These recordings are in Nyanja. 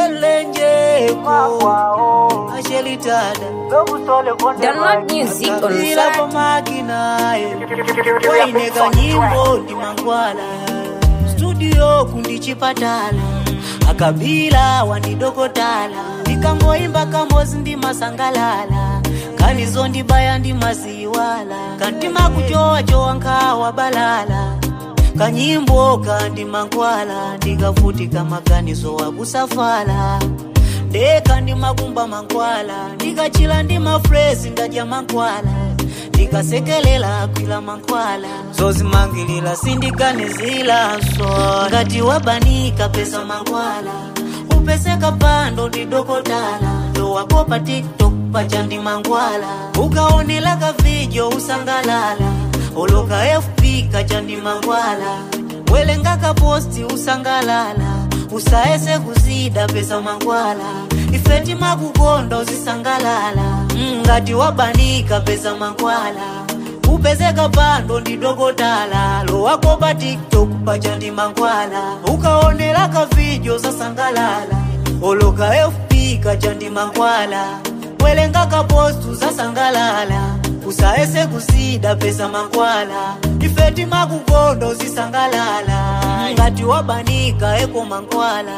selenjeko ashelitada Download music on ila Spotify. pamakinaye waineka nyimbo ndi mangwala studio kundichipatala akabila wandidokotala ndikangoimba kambozi ndi masangalala kanizo ndibaya ndi maziwala kantima kuchowachowa nkhawa balala kanyimbo kandi mankwala ndikavutika maganizo wakusafala ndeka ndi makumba mankwala ndikachila ndi mafresi ndadya mankwala ndikasekelela kwila mankhwala zozimangilila sindiganizilanso ngati wabanika pesa mankhwala upeseka pando ndidokotala lowako pa tiktok pachandi mankhwala ukaonela ka video usangalala oloka fp kachandi mankhwala welenga ka posti usangalala usaese kuzida pesa mankhwala ifeti makukonda uzisangalala Mm, ngati wabanika pesa mankhwala upezeka pando ndidokotala lowako pa tiktok pachandi mankhwala ukaonela ka video zasangalala oloka fp kachandi mankhwala welenga ka post uzasangalala usaese kuzida pesa mankhwala ifeti makukonda uzisangalala ngati wabanika eko mankhwala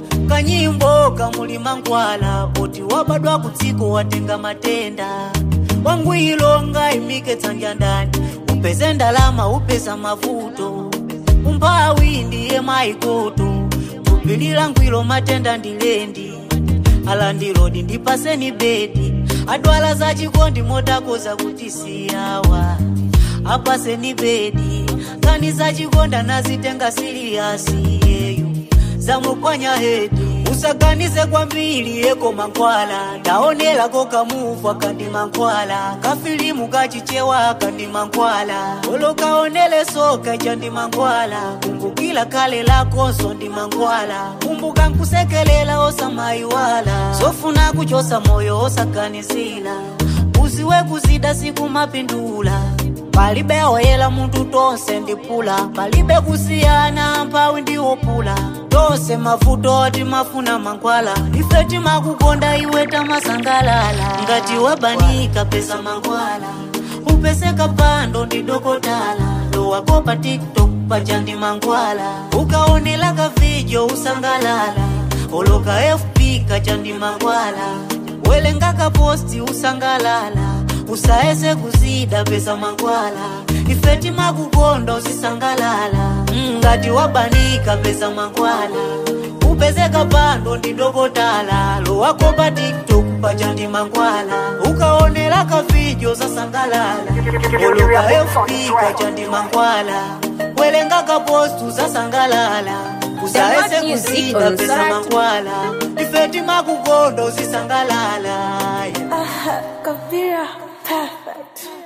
kanyimbo kamuli mankhwala poti wabadwa kudziko watenga matenda wangwiro ngaimike tsanja ndani upeze ndalama upeza mavuto umphawi ndiye maikoto tupilira ngwiro matenda ndilendi alandilodi ndipaseni bedi adwala za chikondi motakoza kuti siyawa apaseni bedi kani za chikonda nazitenga siriyasi yeyo zamukwanya hedi usaganize kwambiri eko mankhwala ndaonelako kamuva kandi mankhwala kafilimu kachichewa kandi mankhwala olokaonele soka chandi mankhwala kumbukila kale lakonso ndi mankhwala kumbuka nkusekelela osamayiwala zofuna kuchosa moyo osaganizila uziwe kuzida siku mapindula palibe oyela munthu tonse ndipula palibe kusiyana mphawi ndiwopula tonse mavuto timafuna mankhwala ife timakukonda iwe tamasangalala ngati wabanika pesa mankhwala upeseka pando ndidokotala lowako pa tiktok pachandi mankhwala ukaonela ka video usangalala oloka fp kachandi mankhwala welenga ka posti usangalala usaese kuzida pesa mankhwala ife timakukonda uzisangalala Mm, ngati wabanika pesa mankhwala upezeka pando ndidokotala lowako pa tiktok pachandi mankhwala ukaonela ka video zasangalala oloka fp kachandi mankhwala welenga ka post uzasangalala usaese Download music kuzida on pesa Spotify. mankhwala ife timakukonda uzisangalala yeah. Kabira, perfect.